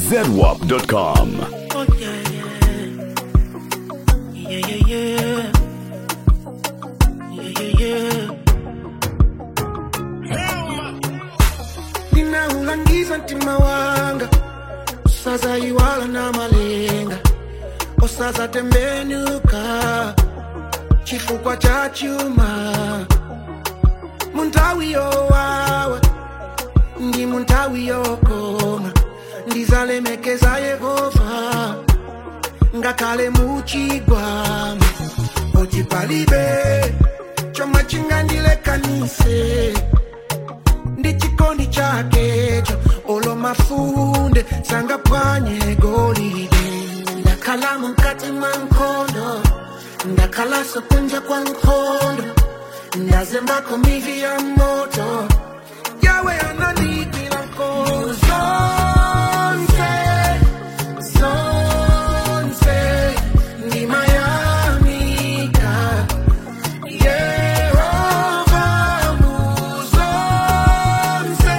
zedwap.com. Oh yeah, yeah, yeah, yeah, yeah, yeah, yeah, yeah. Ninaulangiza mtima wanga sasa iwala na malenga osaza tembenuka chifukwa cha chuma muntawi yowawa ndi muntawi yokoma ndizalemekeza yehova ngakhale muchigwamo ochipalibe chomwe chingandilekanise ndi chikondi chakecho olo mafunde sangaphwanye golide ndakhala mukati mwa nkhondo ndakhalanso kunja kwa nkhondo ndazembako mivi ya moto yawe anandikila nkhondo zonse zonse ndimayamika yehova muzonse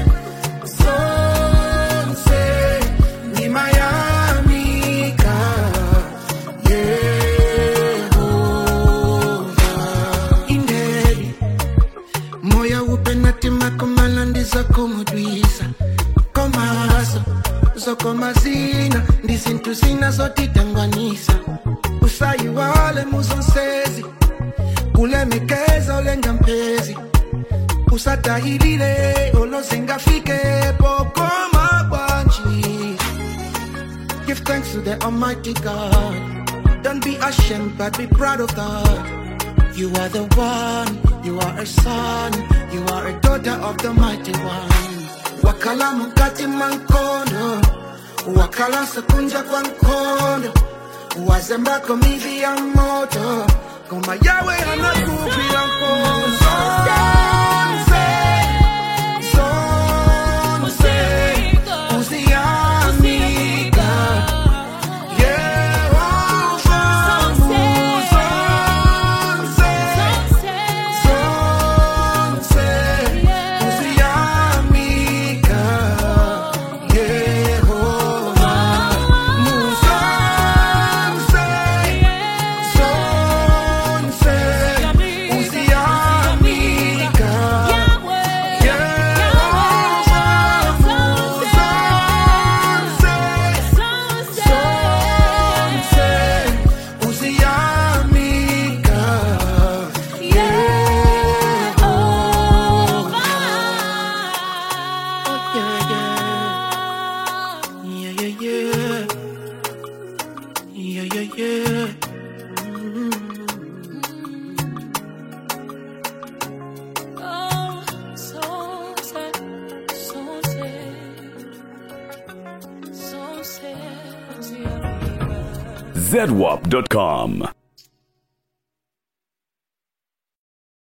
zonse ndimayamika yehova indeli moya upenatima komala ndizakomudwisa komaso zokomazina ndizintu zina zotitangwanisa usayiwale muzonsezi kulemekeza olenga mpezi usatahilile olozingafike pokoma bwanji Give thanks to the Almighty God. Don't be ashamed, but be proud of God. You are the one, you are a son, you are a daughter of the mighty one. Wakala mukati mankondo, wakala sekunja kwa nkondo, wazembako mivi ya moto, koma yawe anakupira nkondo. Zonse, zonse, uziamika. Yehova muzonse, zonse, uziamika. Yehova muzonse, zonse, uziamika. Yehova muzonse, zonse, uziamika. Yeah, yeah. Yeah, yeah, yeah. Yeah, yeah, yeah. zedwap.com.